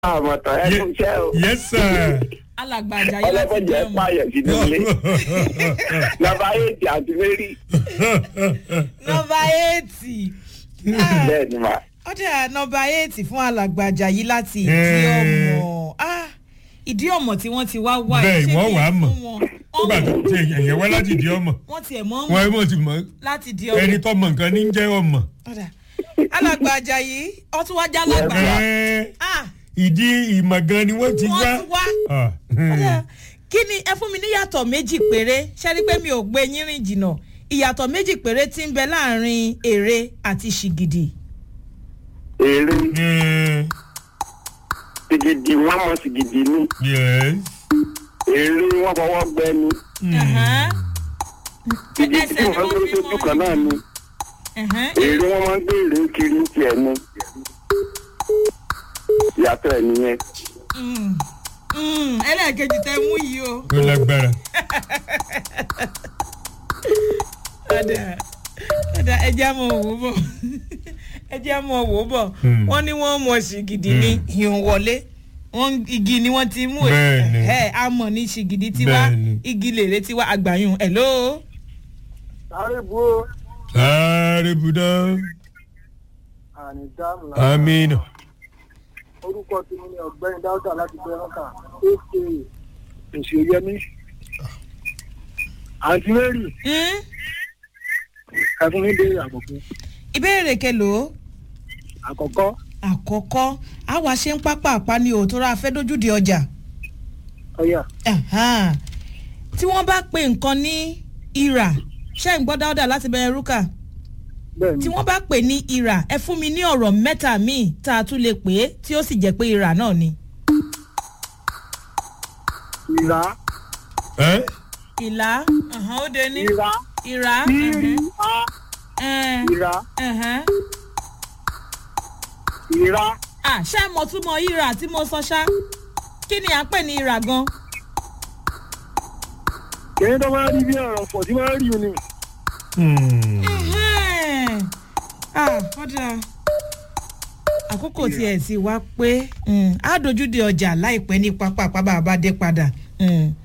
àmọ̀tàn ẹ kú iṣẹ́ o. yes sir. alàgbà àjàyí láti ọlọ́pàá dé jẹ́ ọmọ pààyàn sínú ilé. nọ́mbà eight àti mary. nọmba éètì bẹ́ẹ̀ ni mà. ọdẹ nọmba éètì fún alàgbà àjàyí láti ìdí Eh. ọmọ Ah, ìdí ọmọ tí wọ́n ti wá wá Bẹ́ẹ̀, ṣé wọ́n kí n wàá mọ̀. fún wọn? nígbà tó Wọ́n- ti ẹ̀yẹ̀ wá láti di ọmọ wọ́n tiẹ̀ mọ́ wọn mọ̀ ẹ mọ̀ ti mọ̀ láti di ẹni ọmọ tó mọ nǹkan ní jẹ́ ọmọ. ọ̀dà alàgbà àjàyí ọtún wájà alàgbà Ẹ́, Ah, ìdí ìmọ̀ gan ni wọ́n ti wọ́n wá. ti wá Ah, Ọ̀dà, kí ni ẹ fún mi níyàtọ̀ méjì péré ṣẹ́rí pé mi ò gbé yín rìn jìnnà ìyàtọ̀ méjì péré tí ń bẹ láàrin èrè àti ṣìgìdì. èrè ẹ́, sìgìdì wọn mọ sìgìdì ni yes. èrè wọn fọwọ́ gbẹ ni Ẹ̀hẹ́n. sìgìdì Ẹsẹ̀ tí ni wọn wọ́n gbé fi sójú mọ́ kan náà ni Ẹ̀hẹ́n. èrè wọn máa ń gbé èrè kiri ń tiẹ̀ ni ìyàtọ̀ ẹ̀ nìyẹn. Mm. Mm, ẹlẹ́ẹ̀kejì tẹ mú yìí o. ó lágbára. ọ̀dà ọ̀dà ẹja mọ̀ wò bọ̀ ẹja mọ̀ wò bọ̀ Hmm. wọ́n ní wọ́n mọ̀ ṣìgìdì ní ìhùn wọlé wọ́n igi ni wọ́n ti mú Bẹ́ẹ̀ni. ẹ̀ amọ̀ ní ṣìgìdì tiwa Bẹ́ẹ̀ni. igi lèrè tiwa àgbàyùn ẹ̀ ló. sáré bu ó sáré budá. àní dáàmú amina. orúkọ tí mo ní ọ̀gbẹ́ni dáúdà láti bẹrọkà aka òṣèyẹmí àǹtí mary Hmm? ẹfún mi béèrè àkọ́kọ́ ìbéèrè kelo àkọ́kọ́ àkọ́kọ́ àwa ṣe ń pápá àpáni òtóra afẹ́dójúde ọjà. ọyà Ẹ̀hán. tí wọ́n bá pe nǹkan ní ìrà ṣé ń gbọ́ dáúdà láti bẹ̀rẹ̀ rúkà bẹ́ẹ̀ tí ni wọ́n bá pè ní ìrà ẹ fún mi ní ọ̀rọ̀ mẹ́ta míì tá a tún lè pè é tí ó sì jẹ́ pé ìrà náà ni. ìrà ẹ́ ìlà ẹ̀hán, ó de ní ìrà ìrà ìrì a ẹ̀hán, ìrà ẹ̀hán. ìrà à ṣé mo tún mọ ìrà tí mo sọ ṣá kí ni à ń pè ní ìrà gan. kìnìún tó máa ń rí bí ọ̀rọ̀ pọ̀ tí máa ń rí i ni Ẹ̀hẹ́n. Ah, ọ̀dà àkókò tí ẹ̀ sì wá pé mm, á dojú de ọjà láìpẹ́ ní pápá bá a bá dé padà Mm.